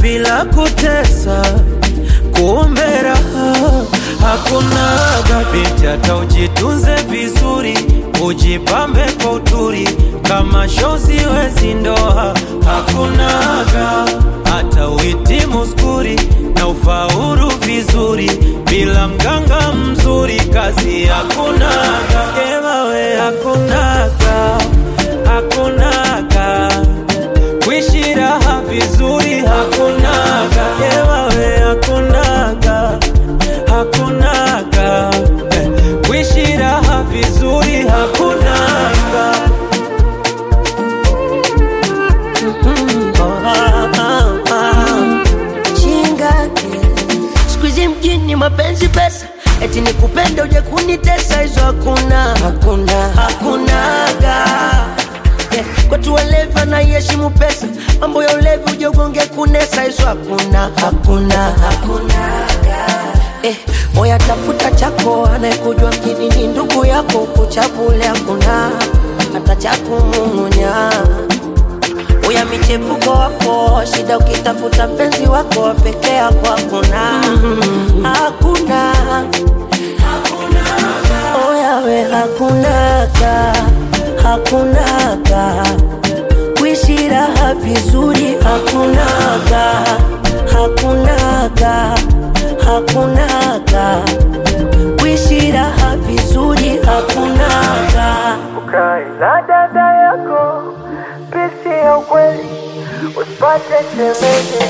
bila kutesa, kumbe raha hakunaga. Binti hata ujitunze vizuri, ujipambe kwa uturi, kama shozi wezi ndoa hakunaga. Hata uhitimu skuri na ufaulu vizuri, bila mganga mzuri, kazi hakunaga. Ewawe hakunaga, hakunaga kuishi raha vizuri hakunaga, ewawe hakunaga, hakunaga eh, kuishi raha vizuri hakunaga. Ah, ah, ah. chingake siku hizi mjini mapenzi pesa eti nikupende uje kunitesa hizo hakuna hakuna hakunaga yeah. kwetu walevi anaiheshimu pesa mambo ya ulevi uje ugonge kunesa hizo hakuna hakuna hakunaga Eh, moya tafuta chako anayekujua mjini ni ndugu yako kuchabule hakuna hata cha kumung'unya uya michepuko wako shida ukitafuta mpenzi wako peke yako hakuna hakuna oyawe hakunaga hakunaga kuishi raha vizuri hakunaga hakunaga hakunaga kuishi raha vizuri hakunaga Ukae na dada yako, pisi ya ukweli, usipate shemeji